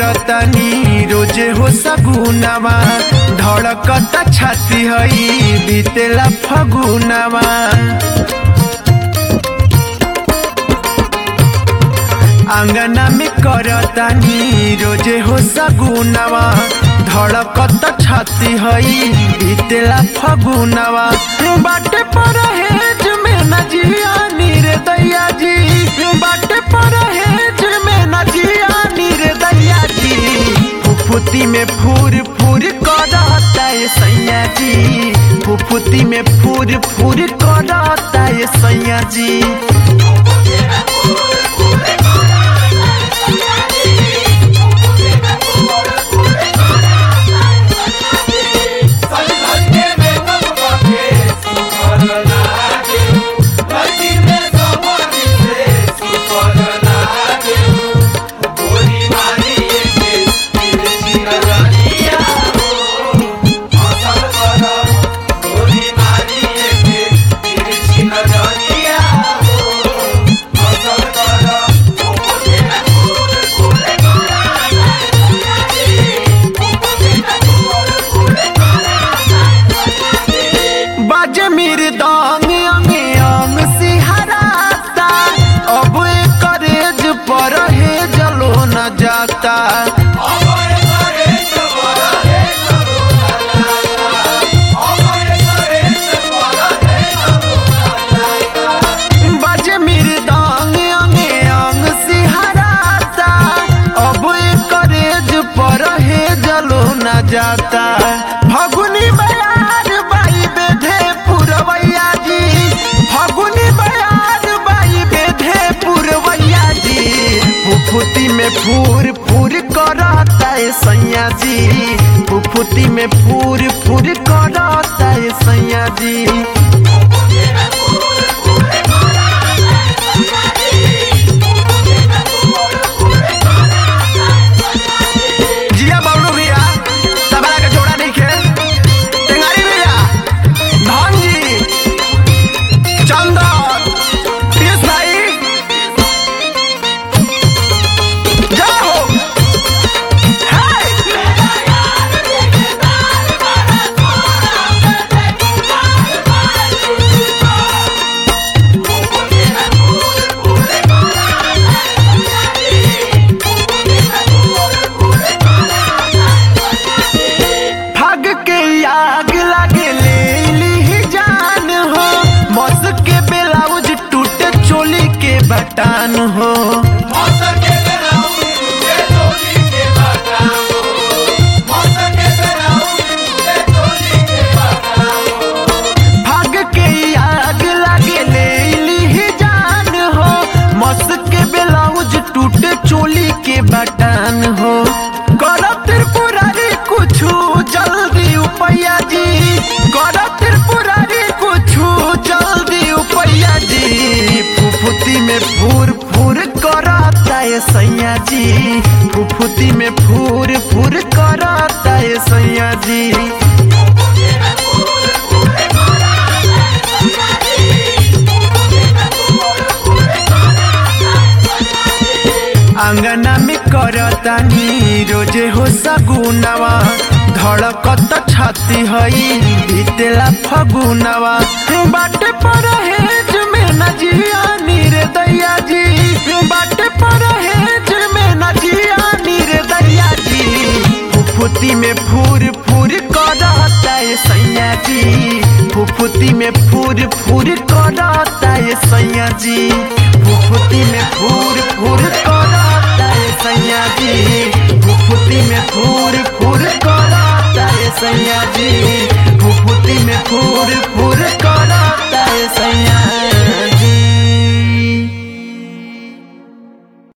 करतानी रोजे हो सगुनावा धड़कता छाती हई बीतेला फगुनावा आंगना में करतानी रोजे हो सगुनावा धड़कत छाती हई बीतेला फगुनावा बाटे पर हेज में नजिया नीर दैया जी बाटे पर हेज में नजिया नीर दैया जी फुफुती में फूर फूर करता है सैया जी फुफुती में फूर फूर करता है सैया जी बाजे मेरे दांग अंगे अंग सिहराता अब करेज पर हे जलो न जाता बाजे मेरे दांग अंगे अंग सिहराता अब करेज पर हे जलो न जाता फगुनी बयार बाई बेधे पुरवैया जी फगुनी बयार बाई बेधे पुरवैया जी फुफुती में फूर फूर करता है सैया जी फुफुती में फूर फूर करता है सैया जी जिया बाबू भैया तबला के जोड़ा नहीं खे टेंगारी भैया धन जी चंदन पीयूष भाई जय हो हाय भाग के आग लागे ले ली जान हो मौस के ब्लाउज टूटे चोली के बटान हो भाग के आग लागे ले ली जान हो मौस के ब्लाउज टूटे चोली के बटान हो करो त्रिपुरारी कुछू जल्दी उपैया जी करो त्रिपुरारी कुछू जल्दी उपैया जी फुफुती में फूर फूर करता है सैया जी फुफुती में फूर फूर करता है सैया जी आंगना में करतानी रोजे हो सगुनावा धड़कत छाती हई बीतेला फगुनावा बाटे पर हेज में नजिया नीर दैया जी बाटे पर हेज में नजिया नीर दैया जी फुफुती में फूर फूर करता है सैया जी फुफुती में फूर फूर करता है सैया जी फुफुती में फूर फूर करता है सैया जी फुफुती में फूर फूर करता है सैया जी फुफुती में फूर फूर करता है सैया